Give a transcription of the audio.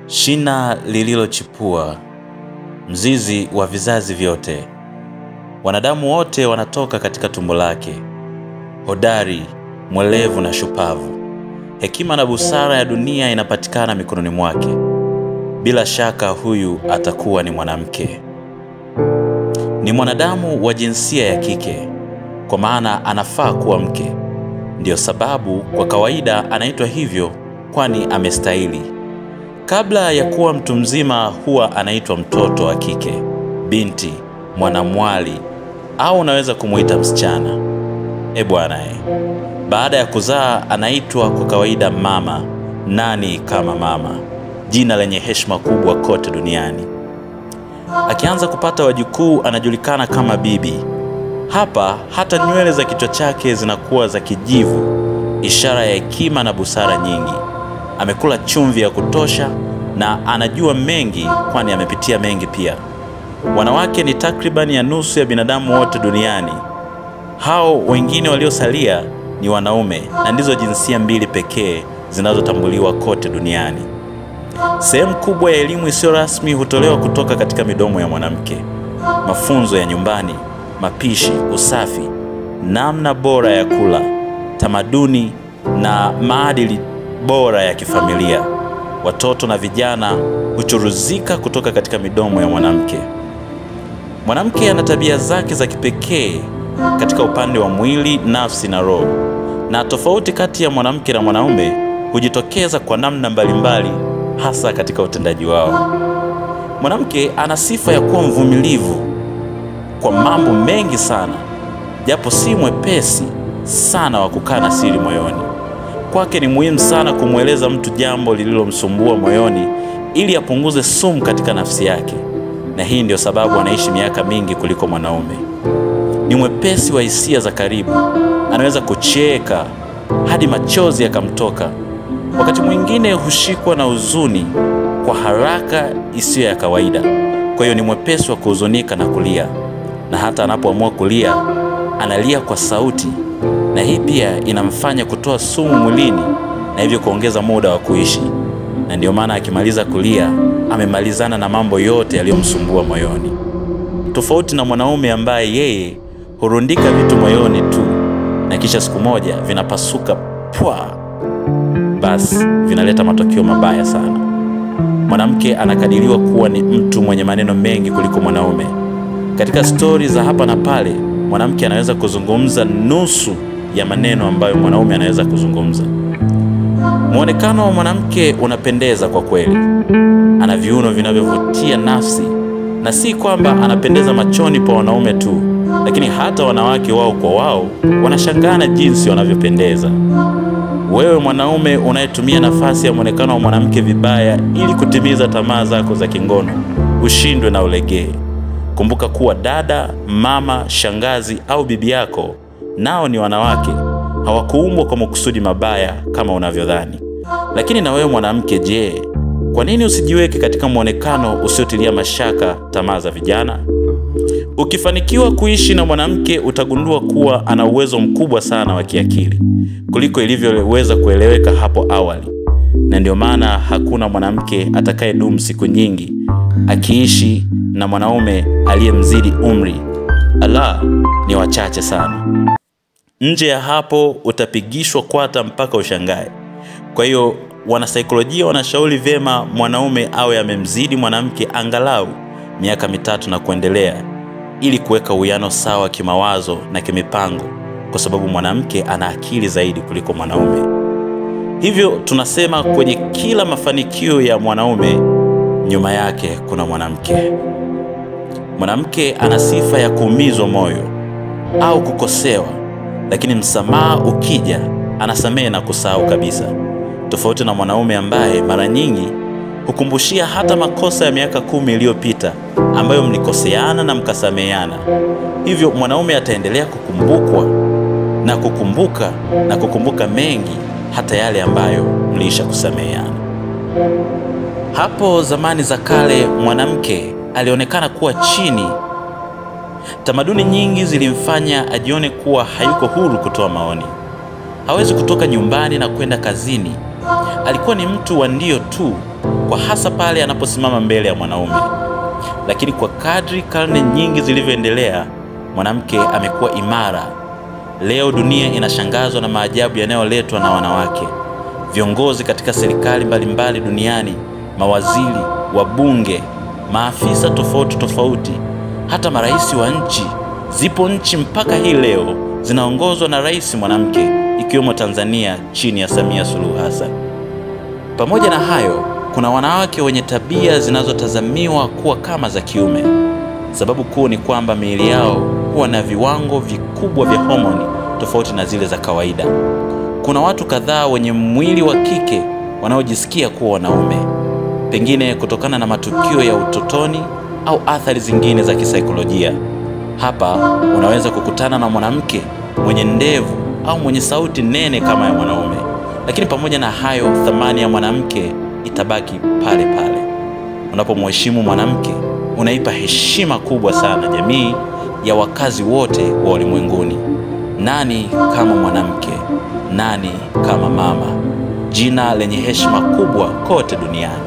Shina lililochipua, mzizi wa vizazi vyote. Wanadamu wote wanatoka katika tumbo lake. Hodari, mwelevu na shupavu. Hekima na busara ya dunia inapatikana mikononi mwake. Bila shaka huyu atakuwa ni mwanamke. Ni mwanadamu wa jinsia ya kike, kwa maana anafaa kuwa mke. Ndiyo sababu kwa kawaida anaitwa hivyo, kwani amestahili. Kabla ya kuwa mtu mzima, huwa anaitwa mtoto wa kike, binti, mwanamwali, au unaweza kumuita msichana. E bwana e. Baada ya kuzaa anaitwa kwa kawaida mama. Nani kama mama? Jina lenye heshima kubwa kote duniani. Akianza kupata wajukuu anajulikana kama bibi. Hapa hata nywele za kichwa chake zinakuwa za kijivu, ishara ya hekima na busara nyingi. Amekula chumvi ya kutosha na anajua mengi, kwani amepitia mengi pia. Wanawake ni takribani ya nusu ya binadamu wote duniani. Hao wengine waliosalia ni wanaume na ndizo jinsia mbili pekee zinazotambuliwa kote duniani. Sehemu kubwa ya elimu isiyo rasmi hutolewa kutoka katika midomo ya mwanamke. Mafunzo ya nyumbani, mapishi, usafi, namna bora ya kula, tamaduni na maadili bora ya kifamilia. Watoto na vijana huchuruzika kutoka katika midomo ya mwanamke. Mwanamke ana tabia zake za kipekee katika upande wa mwili, nafsi na roho, na tofauti kati ya mwanamke na mwanaume hujitokeza kwa namna mbalimbali, hasa katika utendaji wao. Mwanamke ana sifa ya kuwa mvumilivu kwa mambo mengi sana, japo si mwepesi sana wa kukaa na siri moyoni. Kwake ni muhimu sana kumweleza mtu jambo lililomsumbua moyoni ili apunguze sumu katika nafsi yake, na hii ndio sababu anaishi miaka mingi kuliko mwanaume. Ni mwepesi wa hisia za karibu, anaweza kucheka hadi machozi yakamtoka. Wakati mwingine hushikwa na huzuni kwa haraka isiyo ya kawaida, kwa hiyo ni mwepesi wa kuhuzunika na kulia, na hata anapoamua kulia analia kwa sauti, na hii pia inamfanya kutoa sumu mwilini na hivyo kuongeza muda wa kuishi. Na ndiyo maana akimaliza kulia amemalizana na mambo yote yaliyomsumbua moyoni, tofauti na mwanaume ambaye yeye hurundika vitu moyoni tu na kisha siku moja vinapasuka pwa, basi vinaleta matokeo mabaya sana. Mwanamke anakadiriwa kuwa ni mtu mwenye maneno mengi kuliko mwanaume. Katika stori za hapa na pale, mwanamke anaweza kuzungumza nusu ya maneno ambayo mwanaume anaweza kuzungumza. Muonekano wa mwanamke unapendeza kwa kweli. Ana viuno vinavyovutia nafsi, na si kwamba anapendeza machoni pa wanaume tu, lakini hata wanawake wao kwa wao wanashangana jinsi wanavyopendeza. Wewe mwanaume unayetumia nafasi ya muonekano wa mwanamke vibaya ili kutimiza tamaa zako za kingono, ushindwe na ulegee. Kumbuka kuwa dada, mama, shangazi au bibi yako nao ni wanawake, hawakuumbwa kwa makusudi mabaya kama unavyodhani. Lakini na wewe mwanamke, je, kwa nini usijiweke katika muonekano usiotilia mashaka tamaa za vijana? Ukifanikiwa kuishi na mwanamke utagundua kuwa ana uwezo mkubwa sana wa kiakili kuliko ilivyoweza kueleweka hapo awali, na ndio maana hakuna mwanamke atakayedumu siku nyingi akiishi na mwanaume aliyemzidi umri. Ala, ni wachache sana. Nje ya hapo utapigishwa kwata mpaka ushangae. Kwa hiyo wanasaikolojia wanashauri vyema mwanaume awe amemzidi mwanamke angalau miaka mitatu na kuendelea ili kuweka uwiano sawa kimawazo na kimipango, kwa sababu mwanamke ana akili zaidi kuliko mwanaume. Hivyo tunasema kwenye kila mafanikio ya mwanaume nyuma yake kuna mwanamke. Mwanamke ana sifa ya kuumizwa moyo au kukosewa, lakini msamaha ukija, anasamehe na kusahau kabisa, tofauti na mwanaume ambaye mara nyingi hukumbushia hata makosa ya miaka kumi iliyopita ambayo mlikoseana na mkasameheana. Hivyo mwanaume ataendelea kukumbukwa na kukumbuka na kukumbuka mengi, hata yale ambayo mliisha kusameheana. Hapo zamani za kale mwanamke alionekana kuwa chini. Tamaduni nyingi zilimfanya ajione kuwa hayuko huru kutoa maoni. Hawezi kutoka nyumbani na kwenda kazini, alikuwa ni mtu wa ndio tu, kwa hasa pale anaposimama mbele ya mwanaume. Lakini kwa kadri karne nyingi zilivyoendelea, mwanamke amekuwa imara. Leo dunia inashangazwa na maajabu yanayoletwa na wanawake. Viongozi katika serikali mbalimbali duniani, mawaziri, wabunge, maafisa tofauti tofauti, hata marais wa nchi. Zipo nchi mpaka hii leo zinaongozwa na rais mwanamke, ikiwemo Tanzania chini ya Samia Suluhu Hassan. Pamoja na hayo, kuna wanawake wenye tabia zinazotazamiwa kuwa kama za kiume. Sababu kuu ni kwamba miili yao huwa na viwango vikubwa vya homoni tofauti na zile za kawaida. Kuna watu kadhaa wenye mwili wa kike wanaojisikia kuwa wanaume, pengine kutokana na matukio ya utotoni au athari zingine za kisaikolojia. Hapa unaweza kukutana na mwanamke mwenye ndevu au mwenye sauti nene kama ya mwanaume, lakini pamoja na hayo, thamani ya mwanamke itabaki pale pale. Unapomheshimu mwanamke, unaipa heshima kubwa sana jamii ya wakazi wote wa ulimwenguni. Nani kama mwanamke? Nani kama mama? Jina lenye heshima kubwa kote duniani.